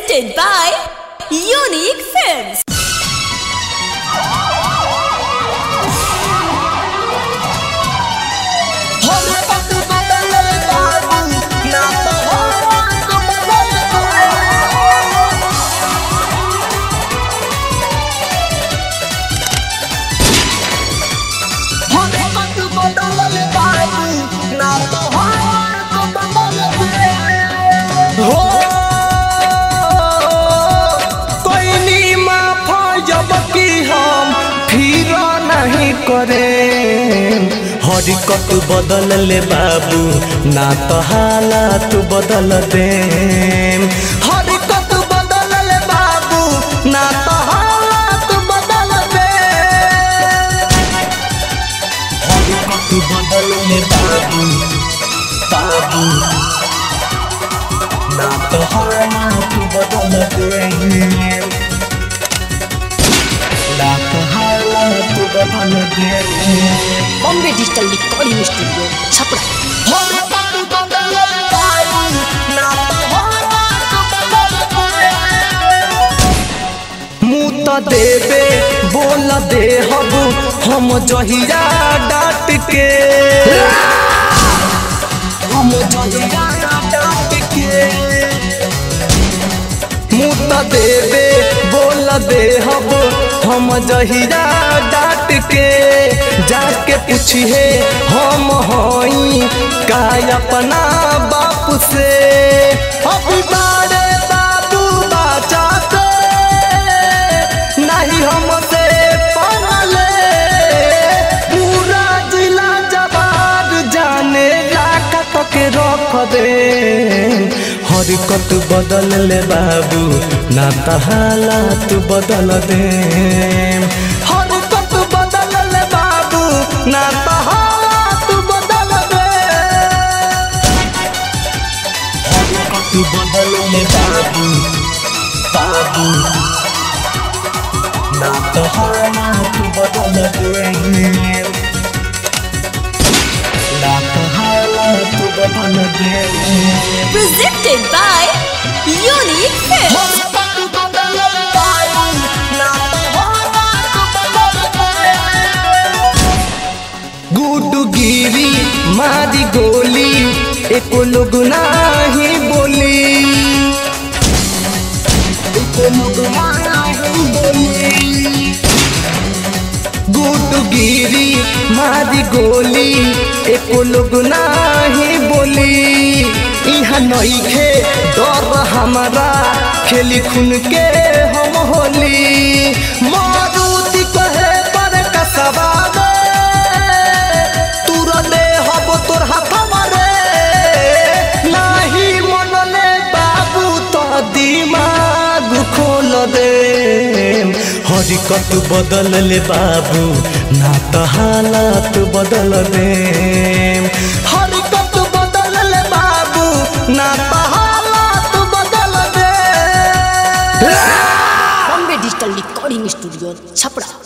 Presented by Unique Films. हो कोई नी माफ जब कि हम फिर नहीं करे हरिकत बदल ले बाबू ना तो हालात बदल दे हरिकत बदल ले बाबू ना तो हालात बदल दे हरिकत बदल ले बाबू बाबू ना तो हालात बदल दे ना तो हालात बदल दे Bombay Digital Recording Studio, Chapra. मुँह तो देवे बोल दे हब हम जहिया डाट के हम जहिया डाट के मुँह तो देवे बोल दे हब हम जहिया डाट के जाके पूछिए हम हई का अपना बाप से अभी बारे बाबू बचाते नहीं हमसे पगले पूरा जिला जवाब जाने लाखत के रख दे हरकत बदल ले बाबू ना तो हालात बदल दे हरकत बदल ले बाबू ना तो हालात बदल दे हरकत बदल ले बाबू बाबू ना तो हालात बदल दे ना तो हालात बदल दे Presented by Unique Films. गुडू गिरी मारी गोली एको लोग नाही बोली एको लोग नाही बोली गुडू गिरी मारी गोली एको लोग नाही बोली यहाँ नइखे डर हमारा खेली खून के हम होली मारुति कहे पर कसबा तुरले हब तोर हाथ मारे नाही मनले बाबू तो दिमाग खोल दे हरिकत बदल ले बाबू ना तो हालात बदल दे हरिकत बदल ले बाबू ना तो हालात बदल दे Bombay Digital Recording Studio, Chapra.